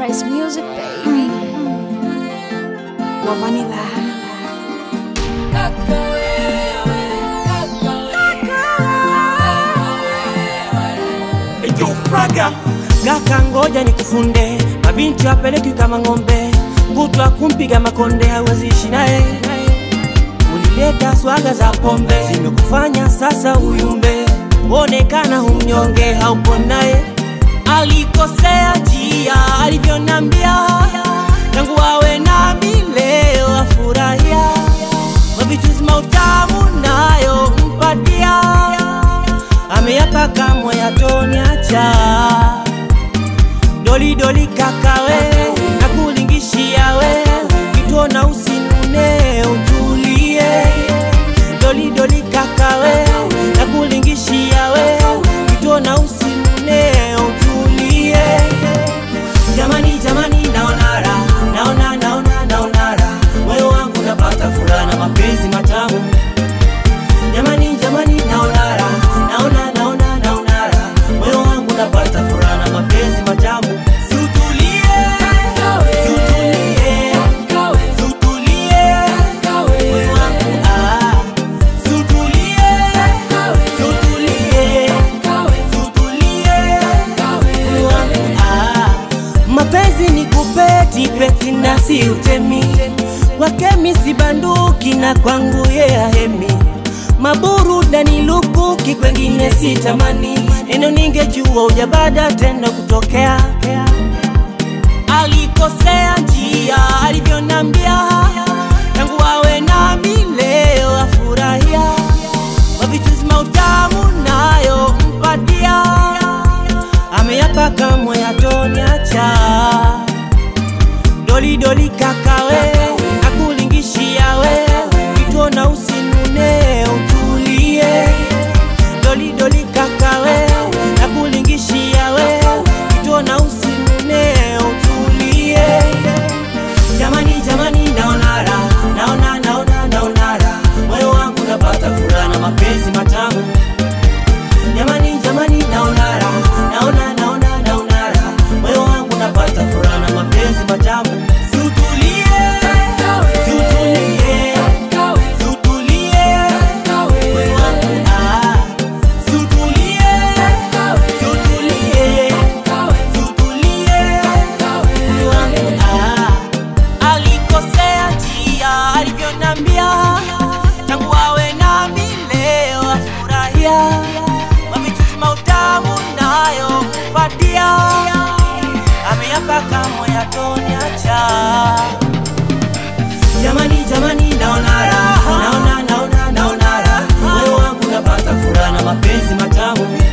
Paradise Music, baby. wa vanilla Fraga Kaka ngoja nikufunde, mabinti wapeleki kama ng'ombe, kutwa kumpiga makonde hawezi ishi naye. Ulileta swaga za pombe zimekufanya sasa uyumbe, onekana humnyonge haupo naye. Alikosea njia alivyonambia, tangu awe nami leo afurahia, mavichuzi mautamu nayo mpatia ameyapa kamwe yatoniacha doli doli kakawe na kulingishia we kitona usinune utulie doli doli kakawe na kulingishia we kitona usinune utulie jamani jamani naonara naona naona naonara moyo wangu napata furaha na mapenzi matamu jamani jamani naonara naona naona naonara moyo wangu napata furaha na mapenzi matamu Sutulie, sutulie, sutulie, moyo wangu, ah. Sutulie, sutulie, sutulie, moyo wangu, ah. mapenzi ni kupeti peti na si utemi kwake mi si banduki na kwangu ye ahemi maburudani lukuki kwengine si tamani neno ningejua ujabada tendo kutokea alikosea njia alivyonambia tangu awe nami leo afurahia mavichuzi mautamu nayo mpatia ameyapa kamwe yatoniacha doli doli kakawe nakulingishia we kitona usinune utulie doli doli kakawe nakulingishia we kitona usinune utulie jamani jamani naonara naona naona naonara moyo wangu napata furaha na mapenzi matamu jamani jamani naonara naona naona naonara moyo wangu napata furaha na mapenzi matamu sutulie sutulie sutulie moyo wangu ah sutulie sutulie sutulie moyo wangu ah alikosea njia alivyonambia tangu awe nami leo afurahia mavichuzi mautamu nayo mpatia ameyapa kamwe yatoniacha jamani jamani naonara naona naona naonara moyo wangu napata furaha na mapenzi matamu